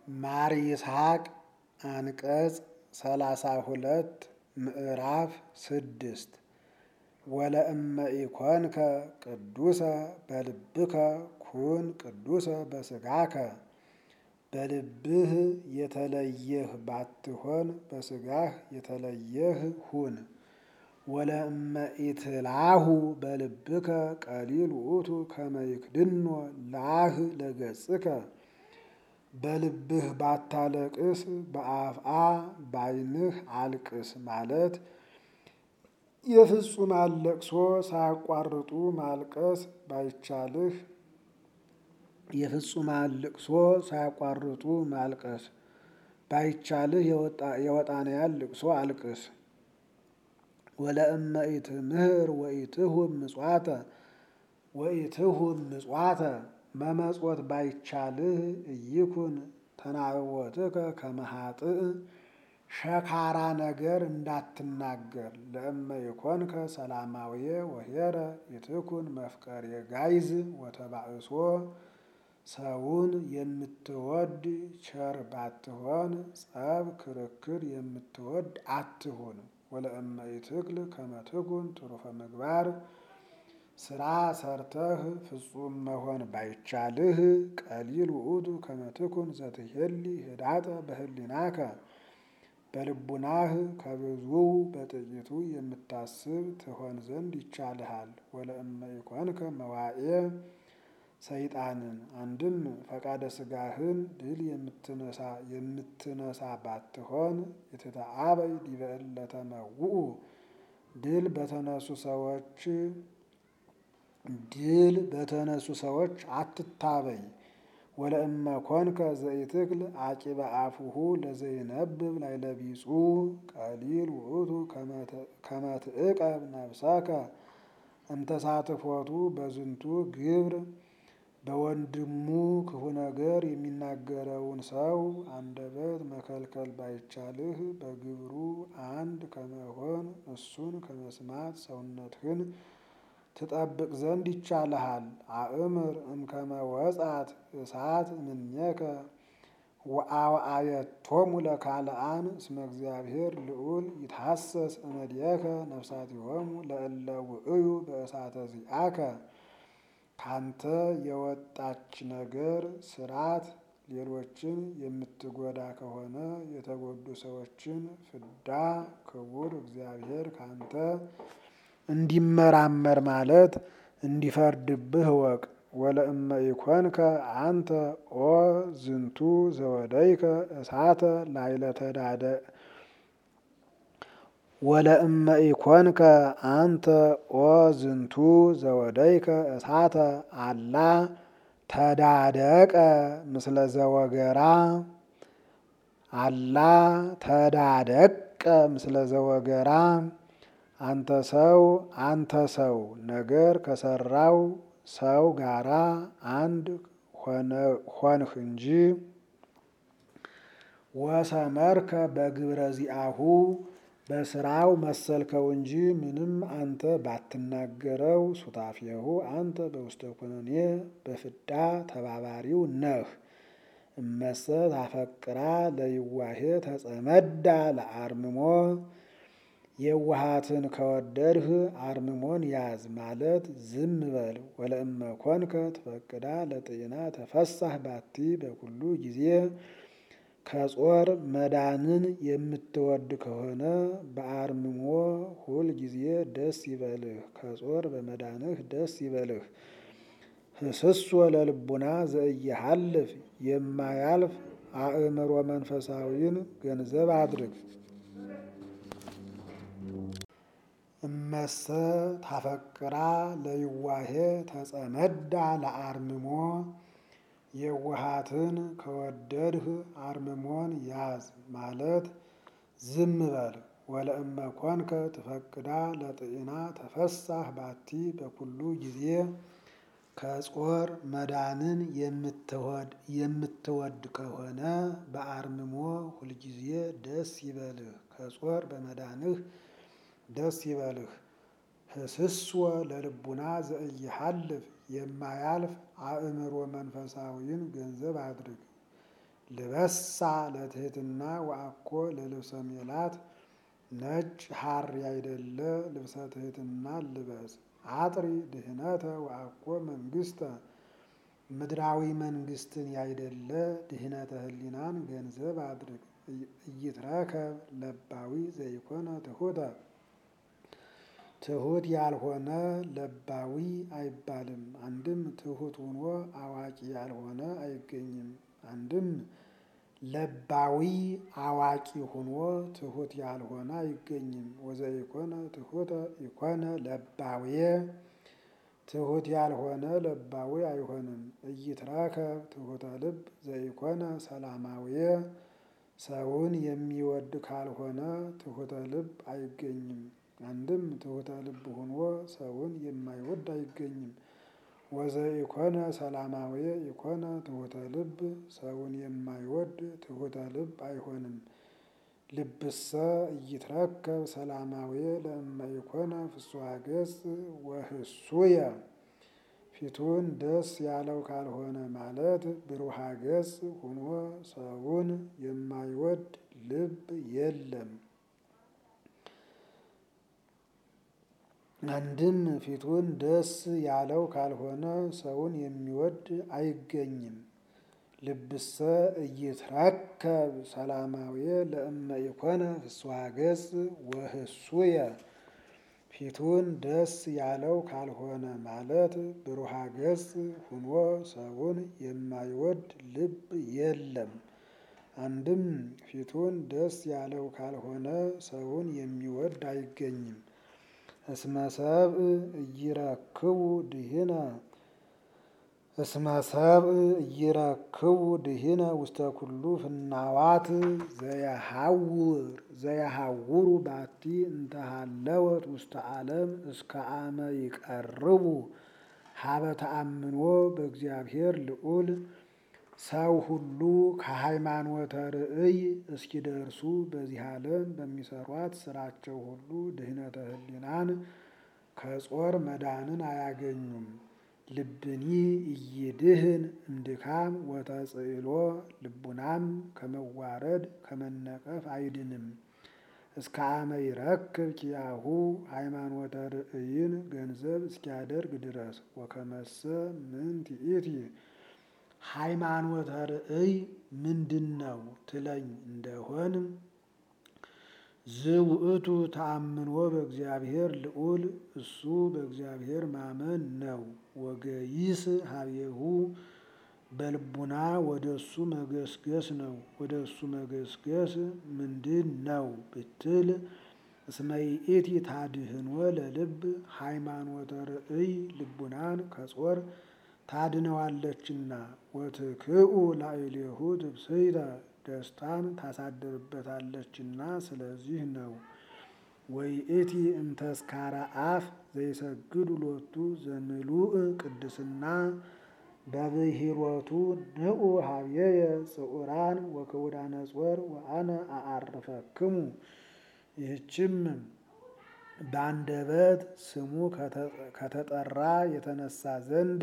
ማር ይስሐቅ አንቀጽ ሰላሳ ሁለት ምዕራፍ ስድስት ወለእመ ኢኮንከ ቅዱሰ በልብከ ኩን ቅዱሰ በስጋከ በልብህ የተለየህ ባትሆን በስጋህ የተለየህ ሁን። ወለእመ ኢትላሁ በልብከ ቀሊል ውእቱ ከመ ይክድኖ ላህ ለገጽከ በልብህ ባታለቅስ በአፍአ ባይንህ አልቅስ ማለት የፍጹማን ለቅሶ ሳያቋርጡ ማልቀስ ባይቻልህ የፍጹማን ልቅሶ ሳያቋርጡ ማልቀስ ባይቻልህ የወጣንያን ልቅሶ አልቅስ። ወለእመ ኢትምህር ወኢትሁብ ምጽዋተ ወኢትሁብ ምጽዋተ መመጽወት ባይቻልህ እይኩን ተናወትከ ከመ ኃጥእ ሸካራ ነገር እንዳትናገር። ለእመ ይኮንከ ሰላማውየ ወኄረ ይትኩን መፍቀሬ ጋይዝ ወተባእሶ ሰውን የምትወድ ቸር ባትሆን ጸብ ክርክር የምትወድ አትሁን። ወለእመ ኢትክል ከመ ትኩን ትሩፈ ምግባር ስራ ሰርተህ ፍጹም መሆን ባይቻልህ ቀሊል ውእቱ ከመ ትኩን ዘትሄሊ ህዳጠ በህሊናከ በልቡናህ ከብዙው በጥቂቱ የምታስብ ትሆን ዘንድ ይቻልሃል። ወለእመ ኢኮንከ መዋኤ ሰይጣንን አንድም ፈቃደ ስጋህን ድል የምትነሳ የምትነሳ ባትሆን የተተአበይ ዲበ እለ ተመውኡ ድል በተነሱ ሰዎች ድል በተነሱ ሰዎች አትታበይ። ወለእመ ኮንከ ዘኢትክል አቂበ አፉሁ ለዘይነብብ ላዕለ ቢጹ ቀሊል ውእቱ ከመ ትዕቀብ ነፍሰከ እምተሳትፎቱ በዝንቱ ግብር በወንድሙ ክፉ ነገር የሚናገረውን ሰው አንደበት መከልከል ባይቻልህ በግብሩ አንድ ከመሆን እሱን ከመስማት ሰውነትህን ትጠብቅ ዘንድ ይቻልሃል። አእምር እምከመ ወጻት እሳት እምኔከ ወአውአየቶሙ ለካልአን እስመ እግዚአብሔር ልዑል ይትሐሰስ እምኔከ ነፍሳቲሆሙ ለእለ ውእዩ በእሳተ ዚአከ ካንተ የወጣች ነገር ስራት ሌሎችን የምትጎዳ ከሆነ የተጎዱ ሰዎችን ፍዳ ክቡር እግዚአብሔር ካንተ እንዲመራመር ማለት እንዲፈርድብህ እወቅ። ወለእመ ኢኮንከ አንተ ኦ ዝንቱ ዘወደይከ እሳተ ላዕለ ተዳደ ወለእመ ኢኮንከ አንተ ኦ ዝንቱ ዘወደይከ እሳተ አላ ተዳደቀ ምስለ ዘወገራ አላ ተዳደቀ ምስለ ዘወገራ አንተ ሰው አንተ ሰው ነገር ከሰራው ሰው ጋራ አንድ ሆንህ እንጂ ወሰመርከ በግብረ ዚአሁ በስራው መሰልከው እንጂ ምንም አንተ ባትናገረው ሱታፌሁ አንተ በውስተ ኩነኔ በፍዳ ተባባሪው ነህ። እመሰ ታፈቅራ ለይዋሄ ተጸመዳ ለአርምሞ የዋሃትን ከወደድህ አርምሞን ያዝ ማለት ዝም በል። ወለእመ ኮንከ ትፈቅዳ ለጤና ተፈሳህ ባቲ በኩሉ ጊዜ ከጾር መዳንን የምትወድ ከሆነ በአርምሞ ሁል ጊዜ ደስ ይበልህ፣ ከጾር በመዳንህ ደስ ይበልህ። ህስሶ ለልቡና ዘእየሃልፍ የማያልፍ አእምሮ መንፈሳዊን ገንዘብ አድርግ። እመሰ ታፈቅራ ለይዋሄ ተጸመዳ ለአርምሞ የዋሃትን ከወደድህ አርምሞን ያዝ ማለት ዝም በል። ወለእመ ኮንከ ትፈቅዳ ለጥኢና ተፈሳህ ባቲ በኩሉ ጊዜ ከጾር መዳንን የምትወድ ከሆነ በአርምሞ ሁልጊዜ ደስ ይበልህ፣ ከጾር በመዳንህ ደስ ይበልህ። ህስስወ ለልቡና ዘእይሃልፍ የማያልፍ አእምሮ መንፈሳዊን ገንዘብ አድርግ። ልበሳ ለትሕትና ወአኮ ለልብሰ ሜላት ነጭ ሐር ያይደለ ልብሰ ትሕትና ልበስ። አጥሪ ድህነተ ወአኮ መንግስተ ምድራዊ መንግስትን ያይደለ ድህነተ ህሊናን ገንዘብ አድርግ። ኢይትረከብ ለባዊ ዘይኮነ ትሑተ ትሑት ያልሆነ ለባዊ አይባልም። አንድም ትሑት ሆኖ አዋቂ ያልሆነ አይገኝም። አንድም ለባዊ አዋቂ ሆኖ ትሑት ያልሆነ አይገኝም። ወዘኢኮነ ትሑተ ኢኮነ ለባዌ ትሑት ያልሆነ ለባዊ አይሆንም። ኢይትረከብ ትሑተ ልብ ዘይኮነ ሰላማዊ ሰውን የሚወድ ካልሆነ ትሑተ ልብ አይገኝም። አንድም ትሑተ ልብ ሆኖ ሰውን የማይወድ አይገኝም። ወዘኢኮነ ሰላማዊ ኢኮነ ትሑተ ልብ ሰውን የማይወድ ትሑተ ልብ አይሆንም። ልብሰ ኢይትረከብ ሰላማዊ ለእመ ኢኮነ ፍስሐ ገጽ ወህሱየ ፊቱን ደስ ያለው ካልሆነ ማለት ብሩሃ ገጽ ሆኖ ሰውን የማይወድ ልብ የለም። አንድም ፊቱን ደስ ያለው ካልሆነ ሰውን የሚወድ አይገኝም። ልብሰ ኢይትረከብ ሰላማዊ ለእመ ኢኮነ ፍስሐ ገጽ ወህሱየ ፊቱን ደስ ያለው ካልሆነ ማለት ብሩሃ ገጽ ሆኖ ሰውን የማይወድ ልብ የለም። አንድም ፊቱን ደስ ያለው ካልሆነ ሰውን የሚወድ አይገኝም። እስመ ሰብእ ኢይረክቡ ድኂነ እስመ ሰብእ ኢይረክቡ ድኂነ ውስተ ኩሉ ፍናዋት ዘየሐውር ዘየሐውሩ ባቲ እንተሃለወት ውስተ ዓለም እስከ አመ ይቀርቡ ሀበ ተአምኖ በእግዚአብሔር ልዑል ሰው ሁሉ ከሃይማኖተ ርእይ እስኪደርሱ በዚህ ዓለም በሚሰሯት ስራቸው ሁሉ ድህነተ ህሊናን ከጾር መዳንን አያገኙም። ልብኒ ኢይድህን እምድካም ወተጽእሎ ልቡናም ከመዋረድ ከመነቀፍ አይድንም። እስከ አመ ይረክብ ኪያሁ ሃይማኖተ ርእይን ገንዘብ እስኪያደርግ ድረስ ወከመሰ ምንት ይእቲ ሃይማኖተ ርእይ ምንድን ነው ትለኝ እንደሆን ዝውእቱ ተአምኖ በእግዚአብሔር ልዑል እሱ በእግዚአብሔር ማመን ነው። ወገይስ ሀቤሁ በልቡና ወደ እሱ መገስገስ ነው። ወደ እሱ መገስገስ ምንድን ነው ብትል እስመ ይእቲ ታድህኖ ለልብ ሃይማኖተ ርእይ ልቡናን ከጾር ታድነዋለችና ወትክኡ ላዕሌሁ ትብስይተ ደስታን ታሳድርበታለችና ስለዚህ ነው። ወይእቲ እምተስካረ አፍ ዘይሰግዱ ሎቱ ዘምሉእ ቅድስና በብሂሮቱ ንዑ ሀብየየ ጽዑራን ወክቡዳነ ጾር ወአነ አአርፈክሙ ይህችም በአንደበት ስሙ ከተጠራ የተነሳ ዘንድ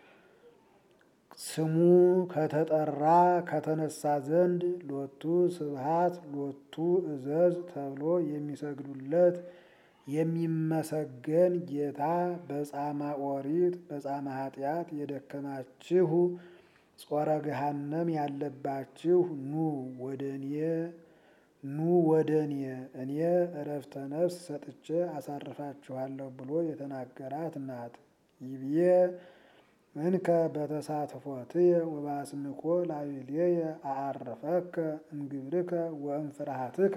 ስሙ ከተጠራ ከተነሳ ዘንድ ሎቱ ስብሃት ሎቱ እዘዝ ተብሎ የሚሰግዱለት የሚመሰገን ጌታ በጻማ ኦሪት በጻማ ኃጢአት የደከማችሁ ጾረ ገሃነም ያለባችሁ ኑ ወደ እኔ ኑ ወደ እኔ እኔ እረፍተ ነፍስ ሰጥቼ አሳርፋችኋለሁ ብሎ የተናገራት ናት። ይብዬ እንከ በተሳትፎትየ ወባስምኮ ላዕሌየ አአርፈከ እምግብርከ ወእምፍርሃትከ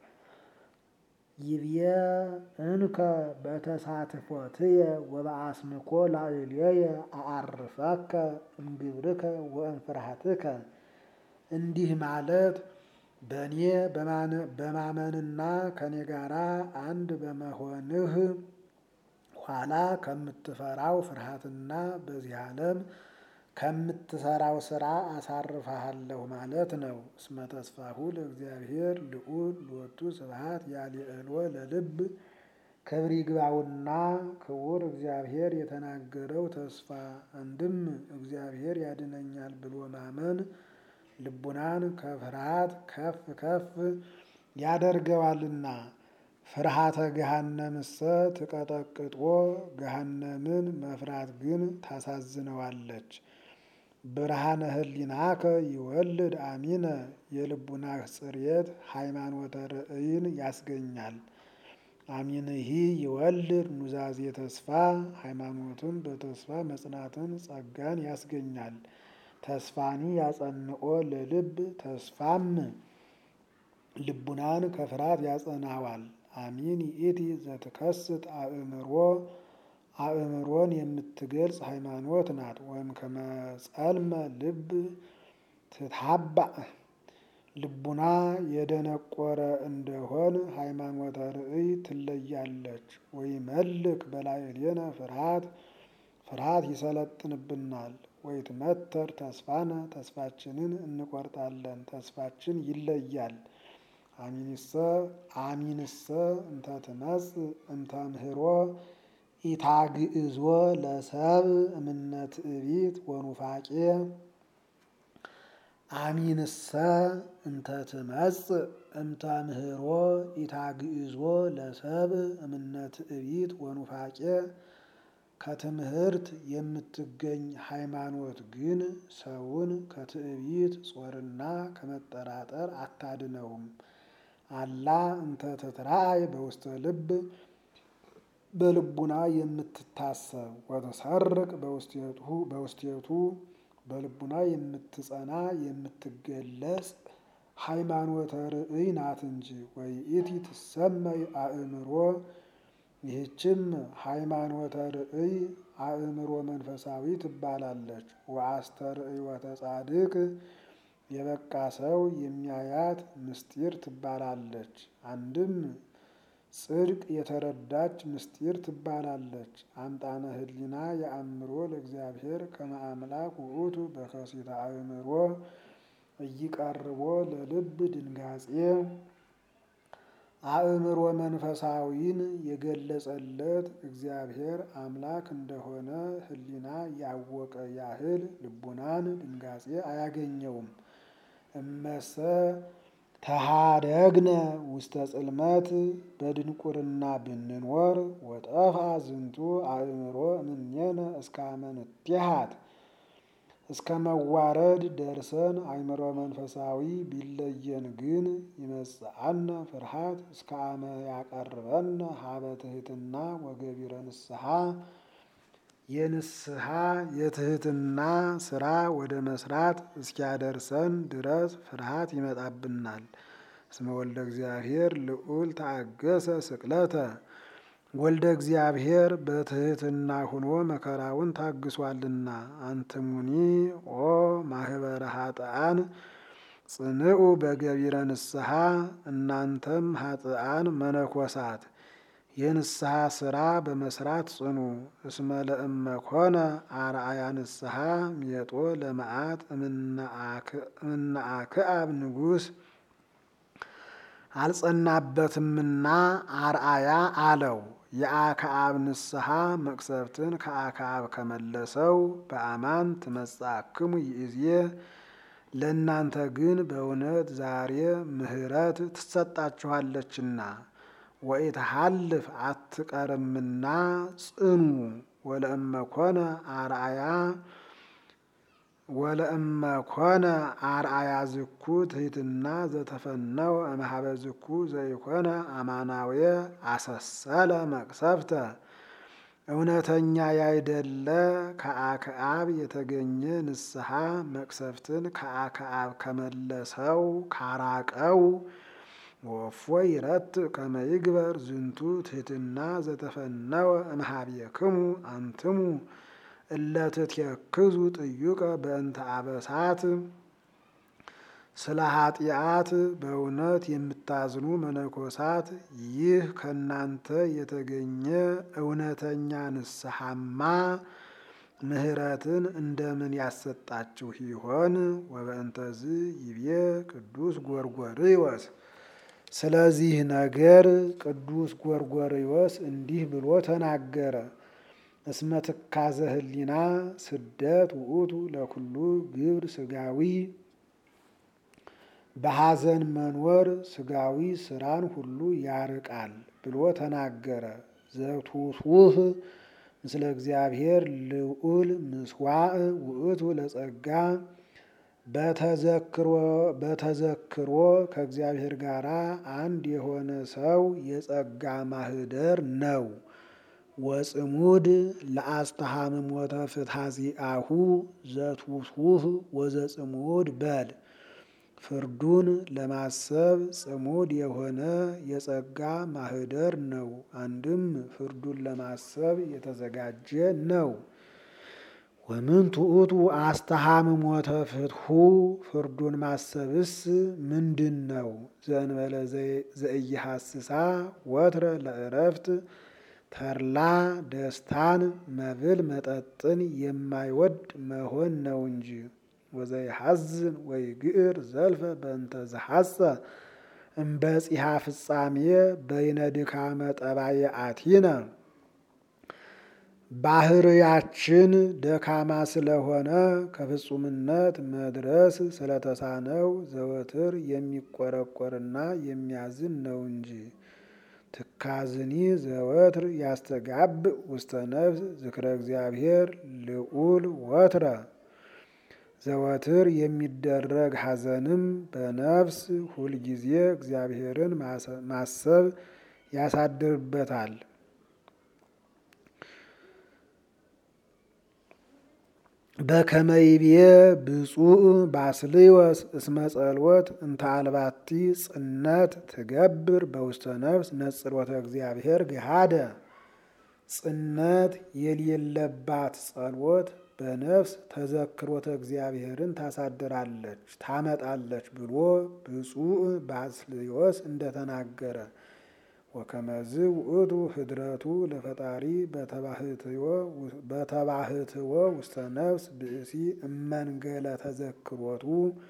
ይብዬ እንከ በተሳትፎትየ ወበአስምኮ ላዕሌየ አአርፈከ እምግብርከ ወእምፍርሃትከ እንዲህ ማለት በእኔ በማመንና ከእኔ ጋር አንድ በመሆንህ ኋላ ከምትፈራው ፍርሃትና በዚህ ዓለም ከምትሰራው ስራ አሳርፈሃለሁ ማለት ነው። እስመ ተስፋሁ ለእግዚአብሔር ልዑል ሎቱ ስብሐት ያልዕሎ ለልብ ክብር ይግባውና ክቡር እግዚአብሔር የተናገረው ተስፋ አንድም እግዚአብሔር ያድነኛል ብሎ ማመን ልቡናን ከፍርሃት ከፍ ከፍ ያደርገዋልና። ፍርሃተ ገሃነምሰ ትቀጠቅጦ ገሃነምን መፍራት ግን ታሳዝነዋለች። ብርሃነ ህሊናከ ይወልድ አሚነ የልቡናህ ጽሬት ሃይማኖተ ርእይን ያስገኛል። አሚንሂ ይወልድ ኑዛዜ ተስፋ ሃይማኖትን በተስፋ መጽናትን ጸጋን ያስገኛል። ተስፋኒ ያጸንኦ ለልብ ተስፋም ልቡናን ከፍርሃት ያጸናዋል። አሚን ይእቲ ዘትከስት አእምሮ አእምሮን የምትገልጽ ሃይማኖት ናት። ወይም ከመጸልመ ልብ ትታባእ ልቡና የደነቆረ እንደሆን ሃይማኖተ ርእይ ትለያለች። ወይ መልክ በላዕሌነ ፍርሃት ፍርሃት ይሰለጥንብናል። ወይ ትመተር ተስፋነ ተስፋችንን እንቆርጣለን፣ ተስፋችን ይለያል። አሚንሰ አሚንሰ እንተ ትመጽእ እንተ ምህሮ ኢታግእዞ ለሰብ እምነ ትዕቢት ወኑፋቄ አሚንሰ እንተ ትመጽእ እንተ ምህሮ ኢታግእዞ ለሰብ እምነ ትዕቢት ወኑፋቄ ከትምህርት የምትገኝ ሃይማኖት ግን ሰውን ከትዕቢት ጾርና ከመጠራጠር አታድነውም። አላ እንተ ትትራእይ በውስተ ልብ በልቡና የምትታሰብ ወተሰርቅ በውስቴቱ በልቡና የምትጸና የምትገለጽ ሃይማኖተ ርእይ ናት እንጂ። ወይእቲ ትሰመይ አእምሮ ይህችም ሃይማኖተ ርእይ አእምሮ መንፈሳዊ ትባላለች። ወአስተርእዮተ ጻድቅ የበቃ ሰው የሚያያት ምስጢር ትባላለች። አንድም ጽድቅ የተረዳች ምስጢር ትባላለች። አምጣነ ህሊና የአእምሮ ለእግዚአብሔር ከመ አምላክ ውእቱ በከሲተ አእምሮ እይቀርቦ ለልብ ድንጋጼ አእምሮ መንፈሳዊን የገለጸለት እግዚአብሔር አምላክ እንደሆነ ህሊና ያወቀ ያህል ልቡናን ድንጋጼ አያገኘውም። እመሰ ተሃደግነ ውስተ ጽልመት በድንቁርና ብንኖር ወጠፋ ዝንቱ አእምሮ እምኔነ እስከ አመ ንትሐት እስከ መዋረድ ደርሰን አእምሮ መንፈሳዊ ቢለየን ግን ይመጽአነ ፍርሃት እስከ አመ ያቀርበነ ሀበ ትሕትና ወገቢረ ንስሐ የንስሐ የትህትና ስራ ወደ መስራት እስኪያደርሰን ድረስ ፍርሃት ይመጣብናል። እስመ ወልደ እግዚአብሔር ልዑል ተአገሰ ስቅለተ ወልደ እግዚአብሔር በትህትና ሁኖ መከራውን ታግሷልና። አንትሙኒ ኦ ማህበረ ኃጥአን ጽንዑ በገቢረ ንስሐ እናንተም ኃጥአን መነኮሳት የንስሐ ስራ በመስራት ጽኑ። እስመ ለእመ ኮነ አርአያ ንስሐ ሜጦ ለመዓት እምነ አክዓብ ንጉሥ አልጸናበትምና አርአያ አለው። የአክዓብ ንስሐ መቅሰፍትን ከአክዓብ ከመለሰው በአማን ትመጻእክሙ ይእዜ ለእናንተ ግን በእውነት ዛሬ ምሕረት ትሰጣችኋለችና ወኢትሐልፍ አትቀርምና ጽኑ። ወለእመ ኮነ አርአያ ወለእመ ኮነ አርአያ ዝኩ ትሕትና ዘተፈነወ እምኀበ ዝኩ ዘይኮነ አማናዊ አሰሰለ መቅሰፍተ እውነተኛ ያይደለ ከአክዓብ የተገኘ ንስሐ መቅሰፍትን ከአክዓብ ከመለሰው ካራቀው ወፎ ይረት ከመ ይግበር ዝንቱ ትሕትና ዘተፈነወ እምኀቤክሙ አንትሙ እለ ትትየክዙ ጥዩቀ በእንተ አበሳት ስለ ኃጢአት በእውነት የምታዝኑ መነኮሳት ይህ ከእናንተ የተገኘ እውነተኛ ንስሐማ ምሕረትን እንደምን ያሰጣችሁ ይሆን? ወበእንተዝ ይቤ ቅዱስ ጎርጎርዮስ ስለዚህ ነገር ቅዱስ ጎርጎርዮስ እንዲህ ብሎ ተናገረ። እስመ ትካዘ ህሊና ስደት ውእቱ ለኩሉ ግብር ስጋዊ በሐዘን መኖር ስጋዊ ስራን ሁሉ ያርቃል ብሎ ተናገረ። ዘቱቱህ ምስለ እግዚአብሔር ልዑል ምስዋዕ ውእቱ ለጸጋ በተዘክሮ ከእግዚአብሔር ጋር አንድ የሆነ ሰው የጸጋ ማህደር ነው። ወጽሙድ ለአስተሃምሞተ ፍትሐዚአሁ ዘቱቱህ ወዘጽሙድ በል ፍርዱን ለማሰብ ጽሙድ የሆነ የጸጋ ማህደር ነው። አንድም ፍርዱን ለማሰብ የተዘጋጀ ነው። ወምንቱ ውእቱ አስተሃምሞተ ፍትሑ ፍርዱን ማሰብስ ምንድን ነው? ዘእንበለ ዘኢይሐስሳ ወትረ ለእረፍት ተድላ ደስታን መብል መጠጥን የማይወድ መሆን ነው እንጂ ወዘይሐዝን ወይ ግዕር ዘልፈ በእንተ ዘሐሰ እምበጺሐ ፍጻሜ በይነ ድካመ ጠባየአቲነ ባህርያችን ደካማ ስለሆነ ከፍጹምነት መድረስ ስለተሳነው ዘወትር የሚቆረቆርና የሚያዝን ነው እንጂ ትካዝኒ ዘወትር ያስተጋብ ውስተ ነፍስ ዝክረ እግዚአብሔር ልዑል ወትረ ዘወትር የሚደረግ ሐዘንም በነፍስ ሁልጊዜ እግዚአብሔርን ማሰብ ያሳድርበታል። በከመይቤ ብፁዕ ባስልዮስ እስመ ጸልወት እንተ አልባቲ ጽነት ትገብር በውስተ ነፍስ ነጽሮተ እግዚአብሔር ገሃደ ጽነት የሌለባት ጸሎት በነፍስ ተዘክሮተ እግዚአብሔርን ታሳድራለች ታመጣለች ብሎ ብፁዕ ባስልዮስ እንደተናገረ ወከመዝ ውእቱ ህድረቱ ለፈጣሪ በተባህትዎ ውስተ ነፍስ ብእሲ እመንገለ ተዘክሮቱ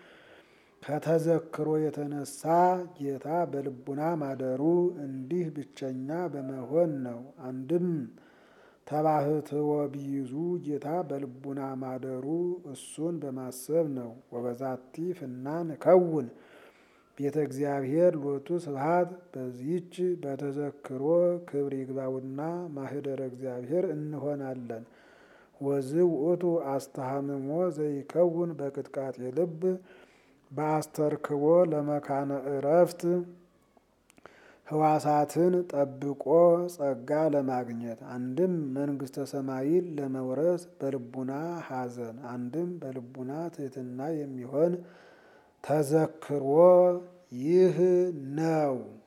ከተዘክሮ የተነሳ ጌታ በልቡና ማደሩ እንዲህ ብቸኛ በመሆን ነው። አንድም ተባህትዎ ቢይዙ ጌታ በልቡና ማደሩ እሱን በማሰብ ነው። ወበዛቲ ፍናን ከውን ቤተ እግዚአብሔር ሎቱ ስብሐት በዚህች በተዘክሮ ክብር ይግባውና ማህደረ እግዚአብሔር እንሆናለን። ወዝ ውእቱ አስተሃምሞ ዘይከውን በቅጥቃጤ ልብ በአስተርክቦ ለመካነ እረፍት ህዋሳትን ጠብቆ ጸጋ ለማግኘት አንድም መንግስተ ሰማይን ለመውረስ በልቡና ሐዘን አንድም በልቡና ትሕትና የሚሆን ተዘክሮ ይህ ነው።